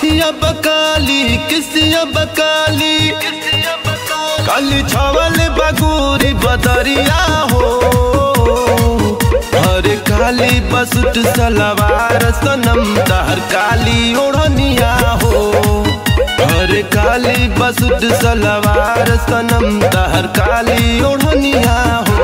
बतिया बकाली किसिया बकाली काली छावल बगूरी बदरिया हो हरे काली बसुट सलवार सनम तहर काली ओढ़निया हो हरे काली बसुट सलवार सनम तहर काली ओढ़निया हो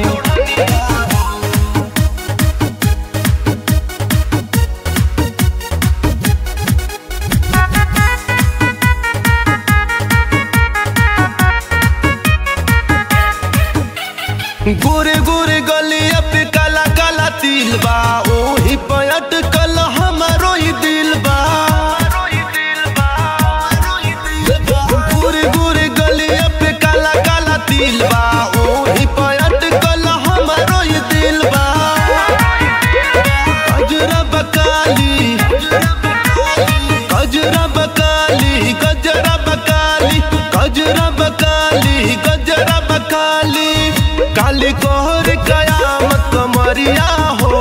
गोरे गोरे गलिया पे काला काला तिल बा ओही पयट कल हमारो ही दिल बा गोरे गोरे गलिया पे काला काला तिल बा ओही पयट कल हमारो ही दिल बा गजरा बकाली गजरा बकाली गजरा बकाली गजरा बकाली गजरा बकाली काली कोहर कयामत कमरिया हो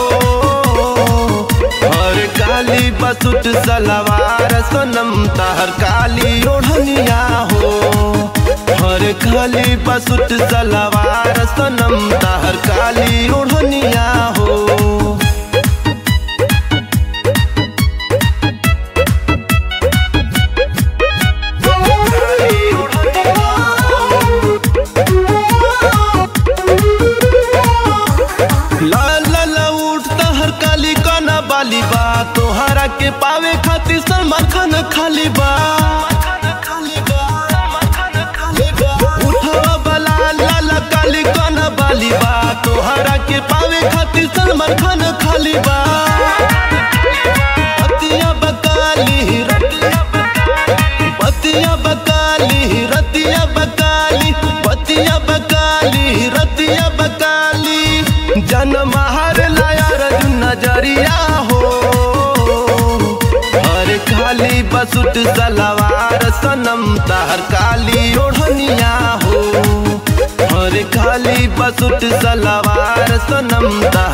और काली बसुट सलवार सनम तहर काली ओढ़निया हो हर काली बसुट सलवार सनम तहर काली ओढ़निया हो लाल लाल उठता हर काली काना बाली बा तोहरा के पावे खातिर सलमान खान खाली बा उठवा बला लाल काली काना बाली बा तोहरा के पावे खातिर सलमान खान खाली बा पतिया बकाली पतिया बकाली रतिया बकाली पतिया बकाली रतिया बकाली जन्म हर लायर नजरिया हो हर काली बसुट सलवार सनम तहर काली ओढ़निया हो हर काली बसुट सलवार सनम तहर